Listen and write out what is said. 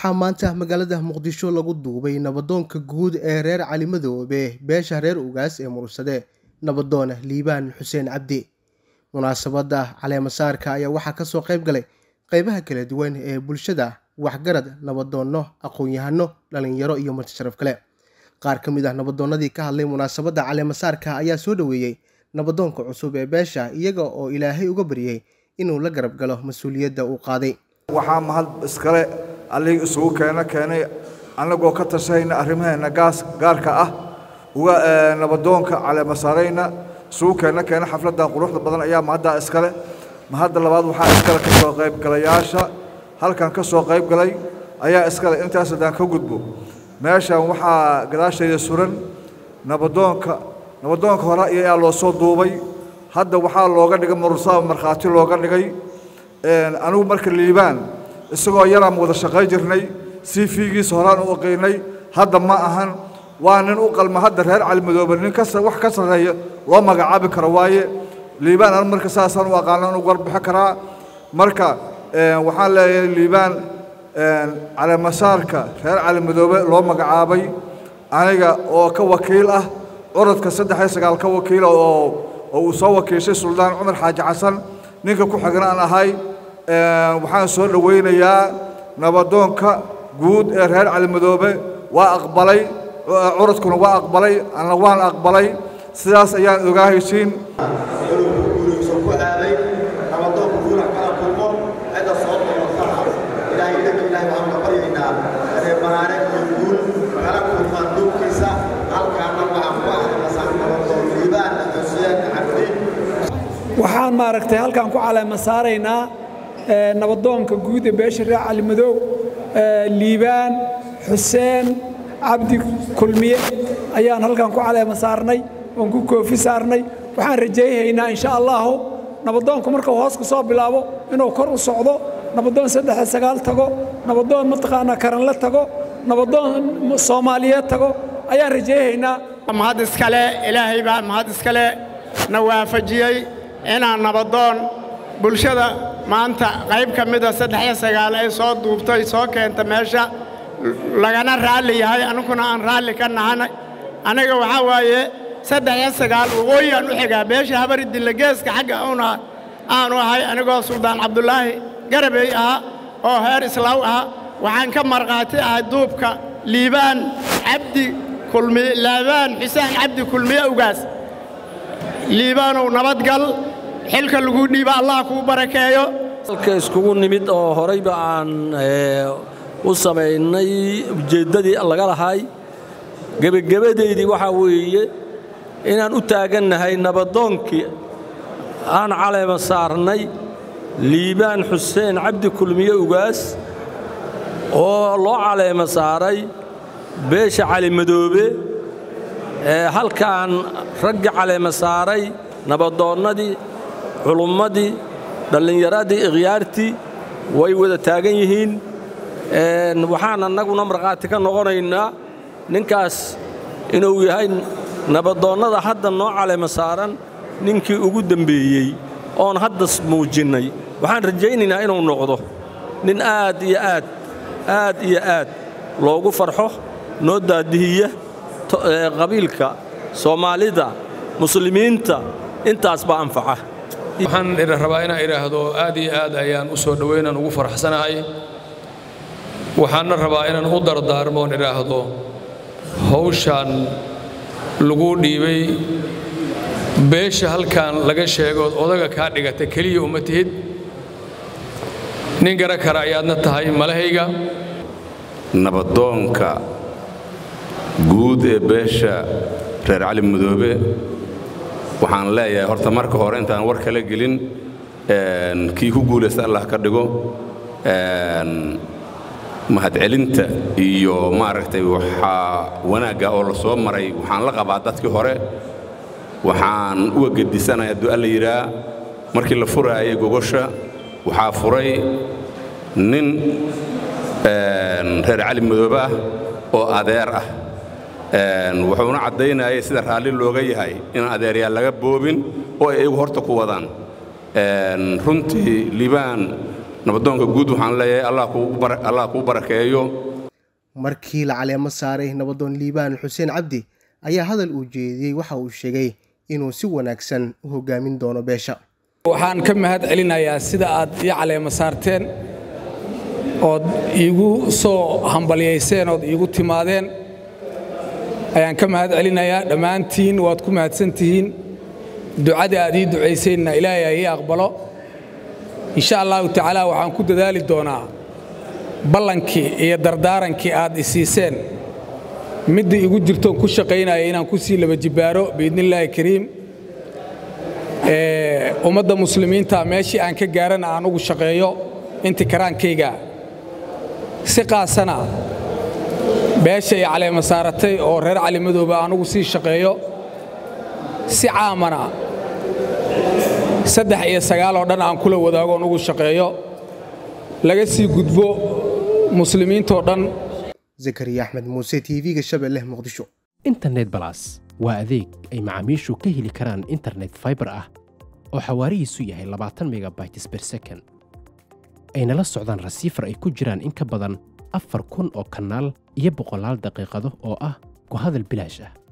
waxaa maanta magaalada muqdisho lagu duubay nabadoonka guud ee reer cali madoobe beesha reer ugaas ee murugsade nabadoon liibaan xuseen cabdi munaasabadda caleemasaarka ayaa waxaa kasoo qayb galay qeybaha kala duwan ee bulshada waxgarad nabadoonno aqoon-yahano dhalinyaro iyo marti sharaf kale qaar ka mid ah nabadoonnadii ka hadlay munaasabadda caleemasaarka ayaa soo dhoweeyey nabadoonka cusub ee beesha iyaga oo ilaahay uga baryey inuu la garab galo mas-uuliyadda uu qaaday waxaa mahad iskale allihii isugu keeno keenay annagoo ka tashahayna arrimaheenna gaas gaarka ah uga nabadoonka caleemasaarayna isugu keeno keena xafladdan quruxda badan ayaa mahaddaa iskale mahadda labaad waxaa iskale ka soo qaybgalayaasha halkan ka soo qayb galay ayaa iskale intaas haddaan ka gudbo meeshan waxaa gadaashayda suran nabadoonka nabadoonka hore ayaa loo soo duubay hadda waxaa looga dhigay mursaaba markhaati looga dhigay anigu marka liibaan isagoo yaraan wada shaqayn jirnay sii fiigiisa horaan u oqaynay hadda ma ahan waa nin u qalma hadda reer calimadoobe nin kas wax ka sarreeya loo magacaabi karo waaye liibaan anu marka saasaan u aqaano inu warbixi karaa marka waxaan leeyahay liibaan caleemasaarka reer calimadoobe loo magacaabay aniga oo ka wakiil ah curadka saddex iyo sagaal ka wakiila oo oo uu soo wakiishay suldaan cumar xaaji xasan ninka ku xigna aan ahay waxaan soo dhowaynayaa nabadoonka guud ee reer calimadoobe waa aqbalay curadkuna waa aqbalay anna waan aqbalay sidaas ayaan ogaa heshiin waxaan maaragtay halkaan ku caleema saaraynaa nabadoonka guud ee beesha reer calimadoow liibaan xuseen cabdi kulmiye ayaan halkaan ku caleema saarnay oon ku koofi saarnay waxaan rajayhaynaa insha allahu nabadoonku markuu hoos ku soo bilaabo inuu kor u socdo nabadoon saddex sagaal tago nabadoon mataqaanaa karanle tago nabadoon soomaaliyeed tago ayaan rajayhaynaa mahad iskale ilaahay baa mahad iskale na waafajiyey inaan nabadoon bulshada maanta qayb ka mida saddexiyo sagaal ay soo duubtay soo keenta meesha lagana raalli yahay aniguna aan raalli ka nahanay aniga waxaa waaye saddexiyo sagaal waqooyi aan u xigaa beesha habaridinla geeska xagga una aanu ahay anigoo suldaan cabdulaahi garabey ahaa oo heer islaaw ahaa waxaan ka markhaati ahay duubka liibaan cabdi kulmiye laabaan xuseen cabdi kulmiye ugaas liibaanow nabadgal xilka lagu dhiiba allah kuu barakeeyo halka iskugu nimid oo horayba aan u samaynay ujeeddadii laga lahay gebagabadaydii waxaa weeye inaan u taagannahay nabadoonkii aan caleema saarnay liibaan xuseen cabdi kulmiye ugaas oo loo caleema saaray beesha calimadoobe ee halkaan raggi caleema saaray nabadoonnadii culummadii dhallinyaradii ikhyaartii way wada taagan yihiin waxaan annaguna markhaati ka noqonaynaa ninkaas inuu yahay nabadoonnada hadda noo caleema saaran ninkii ugu dembeeyey oon hadda muujinnay waxaan rajaynaynaa inuu noqdo nin aad iyo aad aad iyo aad loogu farxo noo daadihiya qabiilka soomaalida muslimiinta intaas baa anfaca waxaan rabaa inaan idhaahdo aad iyo aad ayaan u soo dhowaynaan ugu faraxsanahay waxaanna rabaa inaan u dardaarmoon idhaahdo hawshaan lagu dhiibay beesha halkan laga sheegood odaga kaa dhigata keliya uma tihid nin gara kara ayaadna tahay malahayga nabadoonka guud ee beesha reer cali madoobe waxaan leeyahay horta marka hore intaan war kala gelin kii ku guulaysta allah ka dhigo mahadcelinta iyo maaragtay waxaa wanaagga oo la soo maray waxaan la qabaa dadkii hore waxaan uga gedisanaya hadduu alla yidhaa markii la furaayay gogosha waxaa furay nin reer cali madoobe ah oo adeer ah wuxuuna caddaynayay sida raalli looga yahay inaan adeeryaal laga boobin oo ay iyagu horta ku wadaan runtii liibaan nabadoonka guud waxaan leeyahay allah kuu barakeeyo markii la caleemo saaray nabadoon liibaan xuseen cabdi ayaa hadal uu jeediyey waxa uu sheegay inuu si wanaagsan u hogaamin doono beesha waxaan ka mahad celinayaa sida aad ii caleemo saarteen ood iigu soo hambalyayseen ood iigu timaadeen ayaan ka mahad celinayaa dhammaantiin waad ku mahadsantihiin ducadii aad ii ducayseenna ilaahay ha ii aqbalo insha allahu tacaala waxaan ku dadaali doonaa ballankii iyo dardaarankii aad isiiseen midda igu jirtoon ku shaqaynaya inaan ku sii laba jibbaaro biidnillaahi kariim ummadda muslimiinta meeshii aan ka gaarana aan ugu shaqeeyo inti karaankayga si qaasana beesha ay caleema saaratay oo reer calimadooba aan ugu sii shaqeeyo si caamana saddex iyo sagaal oo dhan aan kula wadaagoon ugu shaqeeyo laga sii gudbo muslimiintoo dhan zakariya axmed muuse tv-ga shabeelle muqdisho internet balas waa adeeg ay macaamiishu ka heli karaan internet faibar ah oo xawaarihiisu yahay labaatan megabytes ber second ayna la socdaan rasiifar ay ku jiraan in ka badan afar kun oo kanaal iyo boqolaal daqiiqado oo ah ku hadal bilaash ah